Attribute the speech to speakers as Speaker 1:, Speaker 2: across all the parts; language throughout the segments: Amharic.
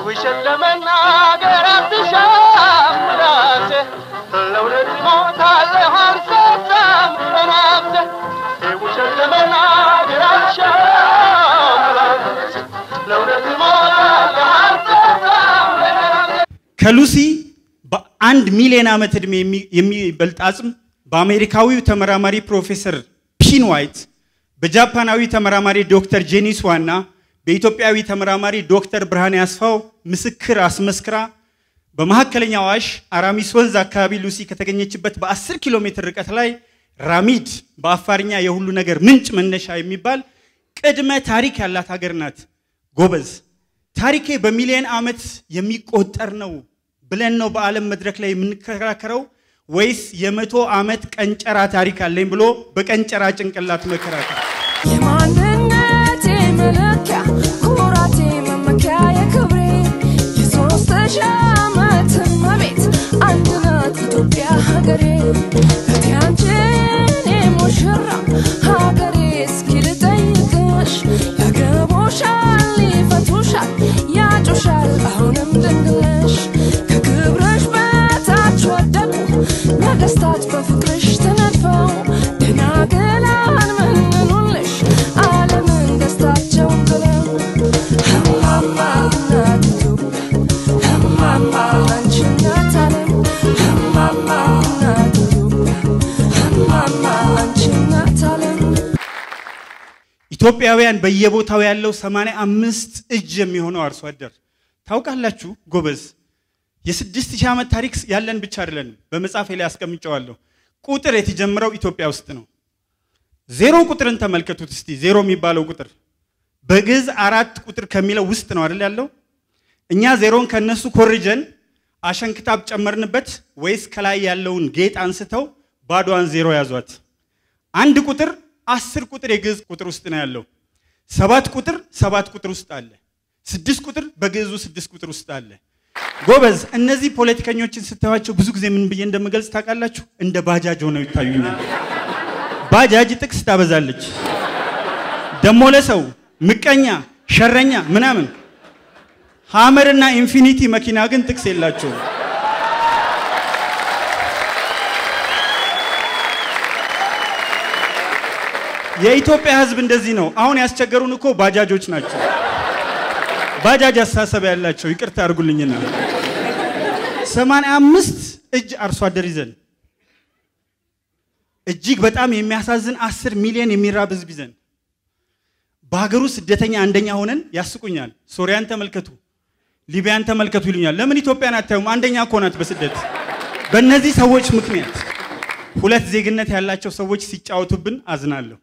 Speaker 1: ውሸት ለመናገር አትሻም ምላሴ ለእውነት ሞታለሁ አልሰጣም በነፍሴ ውሸት ለመናገር አትሻም ምላሴ ለእውነት ሞታለሁ አልሰጣም በነፍሴ
Speaker 2: ከሉሲ በአንድ ሚሊዮን ዓመት ዕድሜ የሚ- የሚበልጥ አጽም በአሜሪካዊው ተመራማሪ ፕሮፌሰር ፒን ዋይት በጃፓናዊ ተመራማሪ ዶክተር ጄኒስ ዋና በኢትዮጵያዊ ተመራማሪ ዶክተር ብርሃኔ አስፋው ምስክር አስመስክራ በመካከለኛው አዋሽ አራሚስ ወንዝ አካባቢ ሉሲ ከተገኘችበት በ10 ኪሎ ሜትር ርቀት ላይ ራሚድ በአፋርኛ የሁሉ ነገር ምንጭ መነሻ የሚባል ቅድመ ታሪክ ያላት ሀገር ናት። ጎበዝ ታሪኬ በሚሊዮን ዓመት የሚቆጠር ነው ብለን ነው በዓለም መድረክ ላይ የምንከራከረው ወይስ የመቶ ዓመት ቀንጨራ ታሪክ አለኝ ብሎ በቀንጨራ ጭንቅላት መከራከር?
Speaker 3: የማንነቴ መለኪያ ኩራቴ መመኪያ የክብሬ የሶስት ሺህ ዓመት እመቤት አንድ ናት ኢትዮጵያ ሀገሬ እቴ አንቺ የኔ ሙሽራ ሀገሬ እስኪ ልጠይቅሽ ያገቦሻል ይፈቱሻል ያጩሻል አሁንም ድንግልሽ ከክብርሽ በታች ወደቁ ነገስታት በፍቅርሽ ተነድፈው ደናግላን መንኑልሽ ዓለምን ደስታቸውን ጥለው እማማ እናት ኢትዮጵያ እማማ አንቺ እናት ዓለም እማማ እናት ኢትዮጵያ እማማ አንቺ እናት ዓለም
Speaker 2: ኢትዮጵያውያን በየቦታው ያለው 85 እጅ የሚሆነው አርሶ አደር ታውቃላችሁ ጎበዝ የስድስት ሺህ ዓመት ታሪክ ያለን ብቻ አይደለንም በመጽሐፌ ላይ አስቀምጨዋለሁ ቁጥር የተጀመረው ኢትዮጵያ ውስጥ ነው ዜሮ ቁጥርን ተመልከቱት እስቲ ዜሮ የሚባለው ቁጥር በግዕዝ አራት ቁጥር ከሚለው ውስጥ ነው አይደል ያለው እኛ ዜሮን ከነሱ ኮርጀን አሸንክታብ ጨመርንበት ወይስ ከላይ ያለውን ጌጥ አንስተው ባዶዋን ዜሮ ያዟት አንድ ቁጥር አስር ቁጥር የግዕዝ ቁጥር ውስጥ ነው ያለው ሰባት ቁጥር ሰባት ቁጥር ውስጥ አለ ስድስት ቁጥር በግዕዙ ስድስት ቁጥር ውስጥ አለ ጎበዝ እነዚህ ፖለቲከኞችን ስታዩቸው ብዙ ጊዜ ምን ብዬ እንደምገልጽ ታውቃላችሁ እንደ ባጃጅ ሆነው ይታዩኛል ባጃጅ ጥቅስ ታበዛለች ደሞ ለሰው ምቀኛ ሸረኛ ምናምን ሀመርና ኢንፊኒቲ መኪና ግን ጥቅስ የላቸውም የኢትዮጵያ ህዝብ እንደዚህ ነው አሁን ያስቸገሩን እኮ ባጃጆች ናቸው ባጃጅ አስተሳሰብ ያላቸው ይቅርታ አድርጉልኝና ሰማንያ አምስት እጅ አርሶ አደር ይዘን እጅግ በጣም የሚያሳዝን አስር ሚሊዮን የሚራብ ህዝብ ይዘን በሀገሩ ስደተኛ አንደኛ ሆነን ያስቁኛል ሶሪያን ተመልከቱ ሊቢያን ተመልከቱ ይሉኛል ለምን ኢትዮጵያን አታዩም አንደኛ እኮ ናት በስደት በእነዚህ ሰዎች ምክንያት ሁለት ዜግነት ያላቸው ሰዎች ሲጫወቱብን አዝናለሁ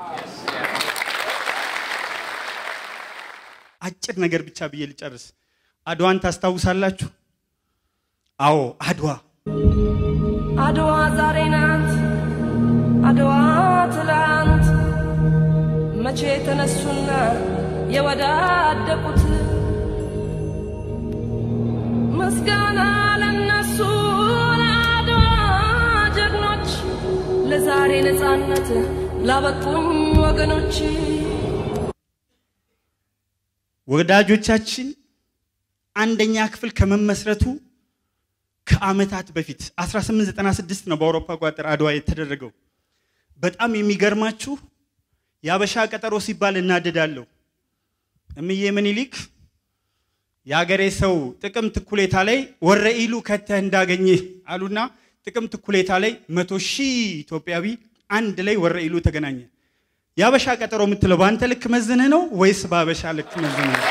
Speaker 2: አጭር ነገር ብቻ ብዬ ልጨርስ አድዋን ታስታውሳላችሁ አዎ አድዋ
Speaker 3: አድዋ ዛሬ ናት፣ አድዋ ትላንት መቼ ተነሱና የወዳደቁት ምስጋና ለነሱ ለአድዋ ጀግኖች፣ ለዛሬ ነፃነት ላበቁኝ ወገኖች።
Speaker 2: ወዳጆቻችን አንደኛ ክፍል ከመመስረቱ ከአመታት በፊት 1896 ነው በአውሮፓ አቆጣጠር አድዋ የተደረገው። በጣም የሚገርማችሁ የአበሻ ቀጠሮ ሲባል እናደዳለሁ። እምዬ ምኒልክ የአገሬ ሰው ጥቅምት እኩሌታ ላይ ወረኢሉ ከተህ እንዳገኘህ አሉና ጥቅምት እኩሌታ ላይ መቶ ሺህ ኢትዮጵያዊ አንድ ላይ ወረኢሉ ተገናኘ። የአበሻ ቀጠሮ የምትለው በአንተ ልክ መዝንህ ነው ወይስ በአበሻ ልክ መዝንህ ነው?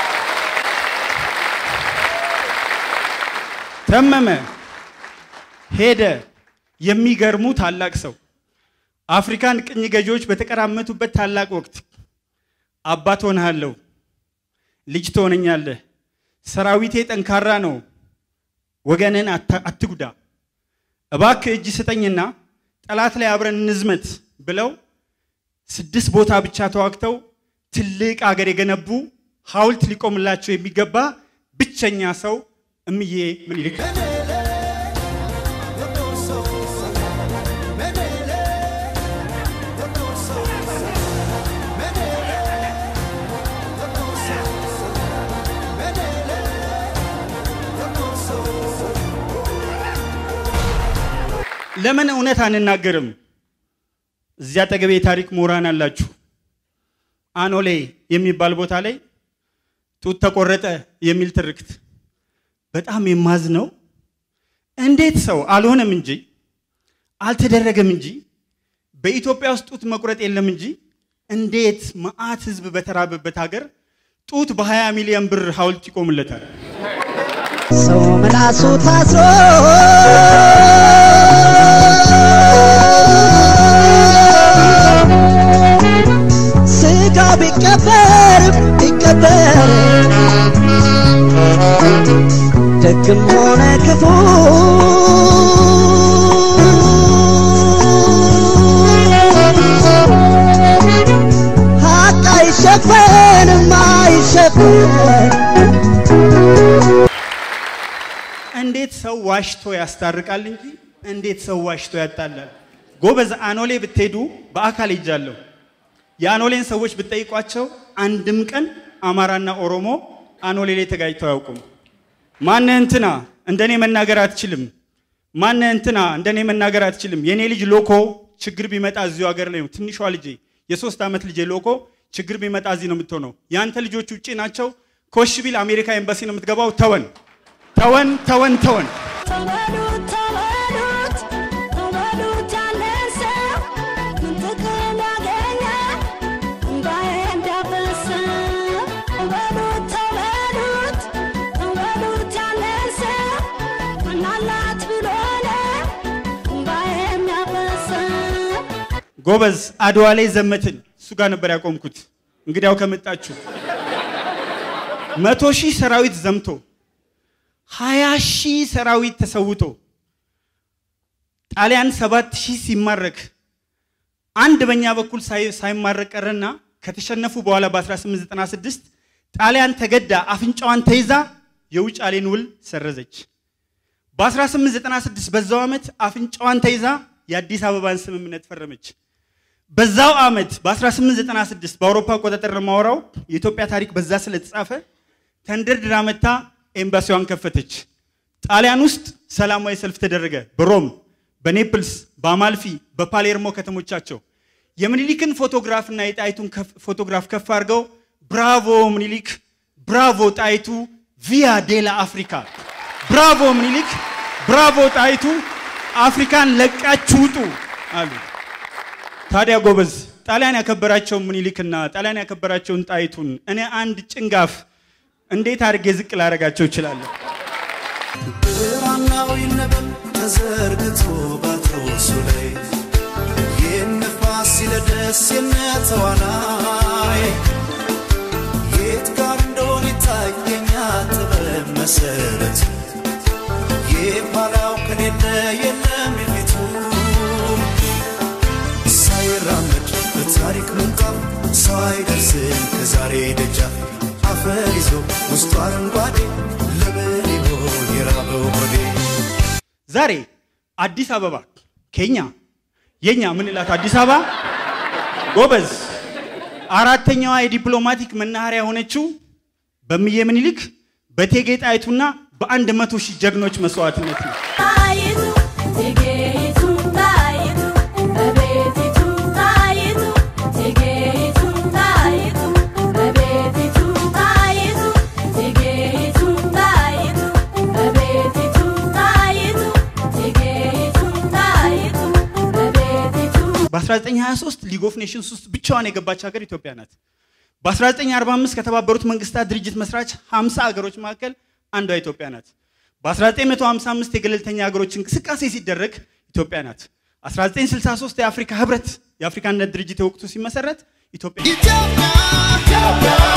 Speaker 2: ተመመ ሄደ። የሚገርሙ ታላቅ ሰው አፍሪካን ቅኝ ገዢዎች በተቀራመቱበት ታላቅ ወቅት አባት ሆንሃለሁ፣ ልጅ ትሆነኛለህ፣ ሰራዊቴ ጠንካራ ነው፣ ወገንን አትጉዳ፣ እባክህ እጅ ስጠኝና ጠላት ላይ አብረን እንዝመት ብለው ስድስት ቦታ ብቻ ተዋግተው ትልቅ አገር የገነቡ ሐውልት ሊቆምላቸው የሚገባ ብቸኛ ሰው እምዬ ምኒልክ ለምን እውነት አንናገርም? እዚያ አጠገቤ የታሪክ ምሁራን አላችሁ። አኖሌ የሚባል ቦታ ላይ ጡት ተቆረጠ የሚል ትርክት በጣም የማዝነው እንዴት ሰው አልሆነም እንጂ አልተደረገም እንጂ በኢትዮጵያ ውስጥ ጡት መቁረጥ የለም እንጂ እንዴት መዓት ህዝብ በተራበበት ሀገር ጡት በ20 ሚሊዮን ብር ሐውልት ይቆምለታል?
Speaker 4: ሰው ምላሱ ታስሮ ስጋ ቢቀበር ቢቀበር ደግም ሆነ ክፉ ሀቅ አይሸፈንም አይሸፈን
Speaker 2: እንዴት ሰው ዋሽቶ ያስታርቃል እንጂ እንዴት ሰው ዋሽቶ ያጣላል? ጎበዝ አኖሌ ብትሄዱ በአካል ሄጃለሁ። የአኖሌን ሰዎች ብትጠይቋቸው አንድም ቀን አማራና ኦሮሞ አኖሌ ላይ ተጋጭተው አያውቁም። ማነ እንትና እንደኔ መናገር አትችልም፣ ማነ እንትና እንደኔ መናገር አትችልም። የኔ ልጅ ሎኮ ችግር ቢመጣ እዚሁ ሀገር ላይ ነው። ትንሿ ልጄ የሶስት ዓመት ልጄ ሎኮ ችግር ቢመጣ እዚህ ነው የምትሆነው። ያንተ ልጆች ውጭ ናቸው። ኮሽ ቢል አሜሪካ ኤምባሲ ነው የምትገባው። ተወን ተወን ተወን ተወን።
Speaker 5: ተበሉት ተበሉት ተበሉት ያለን ሰው ምን ጥቅም ያገኘ እምባዬ እንዳፈሰ ተበሉት ተበሉት ተበሉት ያለን ሰው ምን አላት ብሎ ነው እምባዬ የሚያፈሰ
Speaker 2: ጎበዝ አድዋ ላይ ዘመትን። እሱ ጋር ነበር ያቆምኩት። እንግዲያው ከመጣችሁ መቶ ሺህ ሰራዊት ዘምቶ ሀያ ሺህ ሰራዊት ተሰውቶ ጣሊያን ሰባት ሺህ ሲማረክ አንድ በእኛ በኩል ሳይ- ሳይማረክ ቀረና ከተሸነፉ በኋላ በ1896 ጣሊያን ተገዳ አፍንጫዋን ተይዛ የውጫሌን ውል ሰረዘች። በ1896 በዛው ዓመት አፍንጫዋን ተይዛ የአዲስ አበባን ስምምነት ፈረመች። በዛው ዓመት በ1896 በአውሮፓ አቆጣጠር ነው የማወራው። የኢትዮጵያ ታሪክ በዛ ስለተጻፈ ተንደርድራ መታ ኤምባሲዋን ከፈተች። ጣሊያን ውስጥ ሰላማዊ ሰልፍ ተደረገ። በሮም፣ በኔፕልስ፣ በአማልፊ፣ በፓሌርሞ ከተሞቻቸው የምኒሊክን ፎቶግራፍ እና የጣይቱን ከፍ- ፎቶግራፍ ከፍ አድርገው ብራቮ ምኒሊክ፣ ብራቮ ጣይቱ፣ ቪያ ዴላ አፍሪካ፣ ብራቮ ምኒሊክ፣ ብራቮ ጣይቱ፣ አፍሪካን ለቃችሁ ውጡ አሉ። ታዲያ ጎበዝ ጣሊያን ያከበራቸውን ምኒልክና ጣሊያን ያከበራቸውን ጣይቱን እኔ አንድ ጭንጋፍ እንዴት አድርጌ ዝቅ ላደርጋቸው እችላለሁ?
Speaker 6: ብራናው ይነበብ ተዘርግቶ ባትሮሱ ላይ የነፋስ ሲለደስ የነተዋናይ የት ጋር እንደሆነ ይታየኛ ጥበብ መሰረት የኋላው ከሌለ የለም የፊቱ ሳይራመድ በታሪክ ምንጣፍ ሰው አይደርስም ከዛሬ ደጃፍ አፈር ይዞ ውስጡ አረንጓዴ ለምን ይሆን የራበው ሆዴ
Speaker 2: ዛሬ አዲስ አበባ ኬኛ የኛ ምንላት አዲስ አበባ ጎበዝ አራተኛዋ የዲፕሎማቲክ መናኸሪያ የሆነችው በእምዬ ምኒልክ በእቴጌ ጣይቱና በአንድ መቶ ሺህ ጀግኖች መስዋዕትነት ነው።
Speaker 5: ጣይቱ እቴጌይቱ ጣይቱ እመቤቲቱ ጣይቱ እቴጌይቱ ጣይቱ እመቤቲቱ ጣይቱ እቴጌይቱ ጣይቱ እመቤቲቱ ጣይቱ እቴጌይቱ ጣይቱ እመቤቲቱ
Speaker 2: በ1923 ሊግ ኦፍ ኔሽንስ ውስጥ ብቻዋን የገባች ሀገር ኢትዮጵያ ናት። በ1945 ከተባበሩት መንግስታት ድርጅት መስራች 50 ሀገሮች መካከል አንዷ ኢትዮጵያ ናት። በ1955 የገለልተኛ ሀገሮች እንቅስቃሴ ሲደረግ ኢትዮጵያ ናት። 1963 የአፍሪካ ህብረት የአፍሪካ አንድነት ድርጅት የወቅቱ ሲመሰረት ኢትዮጵያ
Speaker 6: ኢትዮጵያ